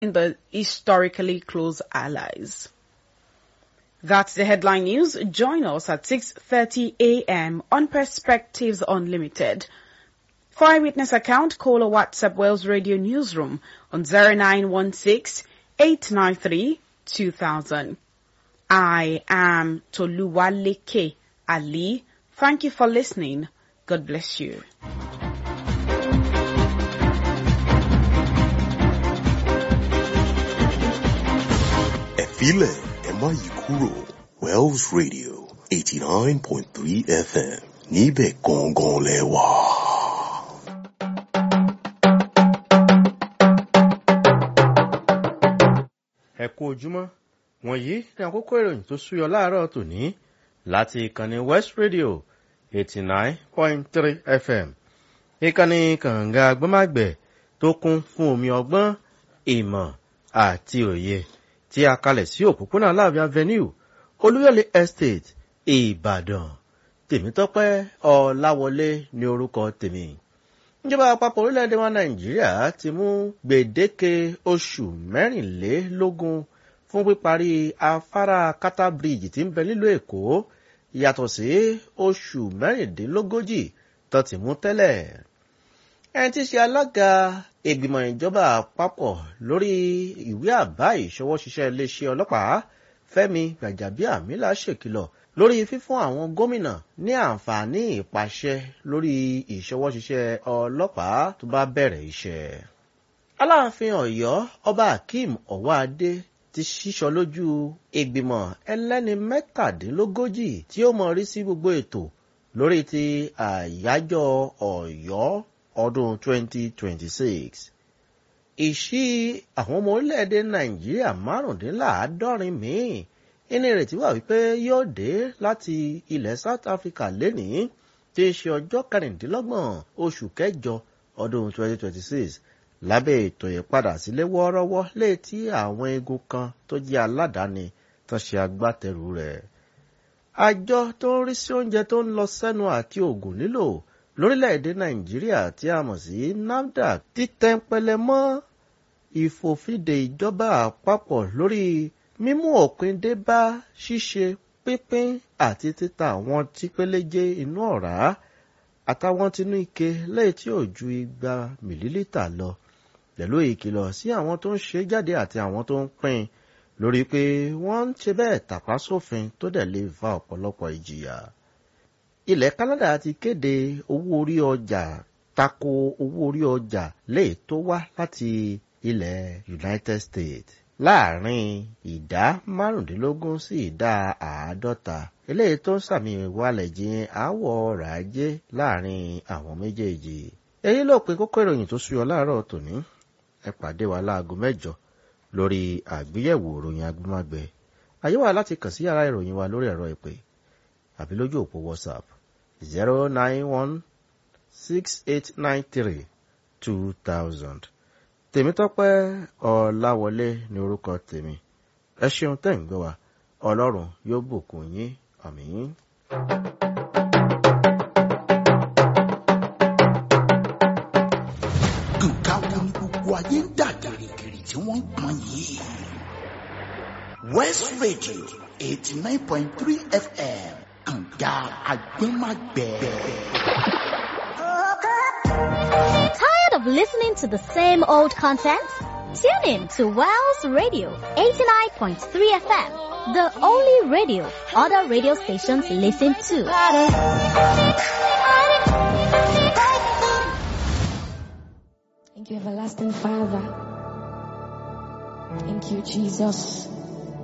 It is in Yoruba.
the historically close allies. That's the headline news. Join us at 6.30 a.m. on Perspectives Unlimited. For eyewitness account, call or WhatsApp Wales Radio Newsroom on 0916 893 2000. I am Toluwaleke Ali. Thank you for listening. God bless you. ẹ filẹ̀ ẹ má yí kúrò Wells Radio eighty nine point three FM níbẹ̀ gangan lẹ wà. ẹ kú ojúmọ́ wọ̀nyí ní àkókò ìròyìn tó súyọ láàárọ̀ tòní láti ìkànnì West Radio eighty nine point three FM ìkànnì kànga agbọ́mágbẹ̀ tó kún fún omi ọgbọ́n ìmọ̀ àti òye tí a kalẹ̀ sí òpópónà láàbí avenue olúyọ̀lé estate ìbàdàn tèmítọ́pẹ́ ọláwọlé ní orúkọ tèmi ìjọba àpapọ̀ orílẹ̀-èdè wa nàìjíríà ti mú gbèdéke oṣù mẹ́rìnlélógún fún píparí afárá kátà bridge tí ń bẹ nílùú èkó yàtọ̀ sí oṣù mẹ́rìndínlógójì tó ti mú tẹ́lẹ̀ ẹni tí í ṣe alága ìgbìmọ̀ ìjọba àpapọ̀ lórí ìwé àbá ìṣọwọ́ṣiṣẹ́ iléeṣẹ́ ọlọ́pàá fẹ́mi gbàjàbíàmílà ṣèkìlọ̀ lórí fífún àwọn gómìnà ní àǹfààní ìpàṣẹ lórí ìṣọwọ́ṣiṣẹ́ ọlọ́pàá tó bá bẹ̀rẹ̀ iṣẹ́. aláàfin ọ̀yọ́ ọba akeem ọ̀wáadé ti ṣíṣọ lójú ìgbìmọ̀ ẹlẹ́ni mẹ́tàdínlógójì tí ó mọ rí sí gbogbo ètò lórí ti àyájọ́ ọ̀yọ́ ọdún 2026. ìṣí àwọn ọmọ orílẹ̀-èdè nàìjíríà márùndínláàádọ́rin míì inú ìrètí wà wípé yóò dé láti ilẹ̀ south africa lénìí tí í ṣe ọjọ́ kẹrìndínlọ́gbọ̀n oṣù kẹjọ ọdún 2026 lábẹ́ ètò ìpadà sílé wọ́ọ́rọ́wọ́ létí àwọn eegun kan tó jẹ́ aládàáni tó ṣe agbátẹrù rẹ̀. àjọ tó ń rí sí oúnjẹ tó ń lọ sẹ́nu àti oògùn lílò lórílẹ̀‐èdè nàìjíríà tí a mọ̀ sí nafdac ti tẹ́ńpẹ́lẹ́ mọ́ ìfòfinde ìjọba àpapọ̀ lórí mímú òpin dé bá ṣíṣe pínpín àti títa àwọn tí péléjé inú ọ̀rá àtàwọn tinú ike lẹ́yìn tí ò ju igba mìlílítà lọ pẹ̀lú ìkìlọ̀ sí àwọn tó ń ṣe jáde àti àwọn tó ń pín lórí pé wọ́n ń ṣe bẹ́ẹ̀ tàpá sófin tó dẹ̀ lè fa ọ̀pọ̀lọpọ̀ ìjìyà ilẹ̀ Canada ti kéde owó orí ọjà tako owó orí ọjà lè tó wá láti ilẹ̀ United States láàrin ìdá márùndínlógún sí ìdá àádọ́ta eléyìí tó ń sàmì ìwalẹ̀ jin àwọ̀ ọrọ̀ ajé láàrin àwọn méjèèjì. èyí ló pin kókó ìròyìn tó súyọ láàárọ̀ tòní ẹ pàdé wa láago mẹ́jọ lórí àgbéyẹ̀wò ìròyìn agbọ́mágbẹ àyè wà láti kàn sí yàrá ìròyìn wa lórí ẹ̀rọ ìpè àbí lójú òpó whatsapp zero nine one six eight nine three two thousand tèmítọ́pẹ́ ọláwọlé ní orúkọ tèmi ẹ ṣeun tẹ́ ń gbọ́ wa ọlọ́run yóò bùkún yín àmín. nǹkan wo ni gbogbo ayé ń dà gìrìgìrì tí wọ́n ń pọn yìí. West Radio eighty nine point three FM kànga agbẹ́magbẹ́. Tired of listening to the same old content? Tune in to Wells Radio 89.3 FM, the only radio other radio stations listen to. Thank you, everlasting Father. Thank you, Jesus.